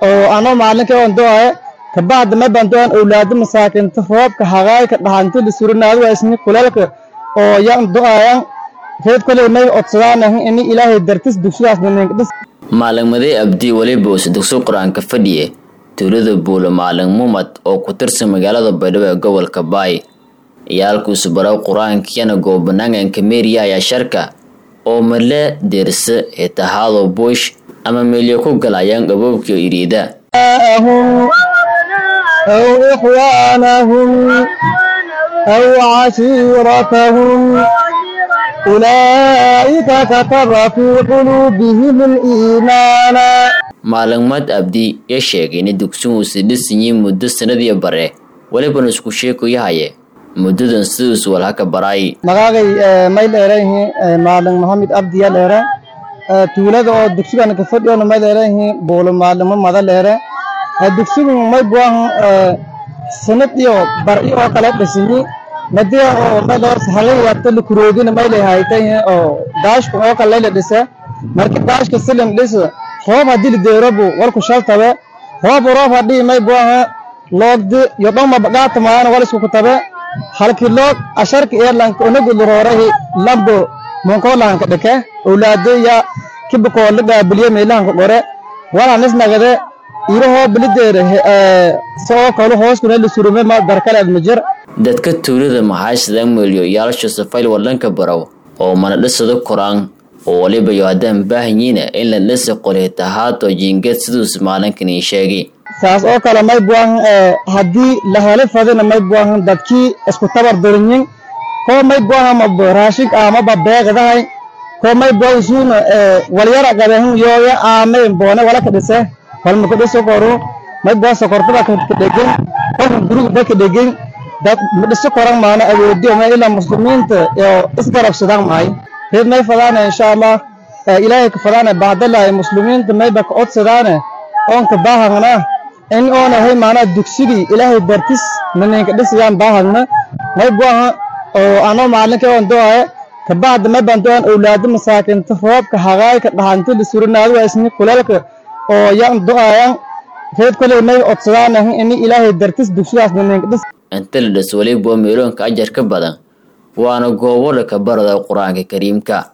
oo anoo maalinka on doaye kabacda may baan doan owlaado masaakinta roobka hagaayka dhaxanti lisurinaado waa isni kuleelka oo yan do'ayan reed koley may odsadaan ini ilaahay dartis dugsidaas nininkdhis maalinmadee abdi weliba use dugsi qur-aanka fadhiye tuulada buulo maalin mumad oo ku tirsan magaalada baydhabo ee gobolka baay iyaalkuusu barow qur-aankiyana goobanaanganka meeriya ayaa sharka oo male deerse hitahaado buush ama meelyo ku galayaan gaboobkio iriida أو إخوانهم أو عشيرتهم أولئك كتب في قلوبهم الإيمان maalinmad abdi ya sheegay in dugsihuusi dhisanyiin muddo sanadii bare welibana isku sheekoyahaye muddadan siduus walhaka baraay magaagay may dheerayihiin maalin maxamed abdi ya dheere tuulada oo dugsigan ka fadhiyona may dheerayihiin buulo maalimo mada dheere dugsigu may buahan sanad iyo bar iyo oo kale dhisinyi madia oo mayloos halay wato likuroodina may lahaytay oo daashku oo kale la dhisa marka daashka silim dhis roob haddii la deerobu walku shaltabe roob roob haddii may buaha loogdi iyo dhoma bagaata maana wal isku kutabe halki loog asharka eerlanka onagu luroorahi lambo monkoolahanka dhike owlaado ya kibakoo la gaabiliye meelahanka qore walanis nagade irahoo bilideere soo kalo hooskuna la surume ma darkaleed ma jir dadka tuulada maxaashada meelyo yaalasha safayl wadanka barow oo mana dhisado koraan oo waliba yo haddaan baahanyiina in la dhisi qoritahaado jiingeed siduus maalinkanii sheegay saas oo kale may buahan haddii la helo fadina may buahan dadkii isku tabar durinyin koo may buahan ma raashink amaba beeqdahay koo may buahan suuna walyara qabehan yooya aame boone wala ka dhise walma ka dhiso koru may buahan sokortada ka dhegen qofka guriga ba ka dhegen dad ma dhiso koran maana awoodiyo ma ilaa muslimiinta oo isgarabsadaan mahay reed may fadaane insha allah ilaahay ka fadaane bahdalahay muslimiinta mayba ka odsadaane oonka baahagna in oonahay maanaa dugsigii ilaahay dartis naninka dhisayaan baahagna may buaha oo anoo maalinka on doaye kabacda may baan doan owlaado masaakinta roobka hagaayka dhaxanti lisurinaado waa isni kuleelka oo yan do'ayan reed koley may odsadaan ini ilaahay dartis dugsidaas naninka dhis inta la dhis weliba meeloonka ajar ka badan waana goobo dhaka barada qur-aanka kariimka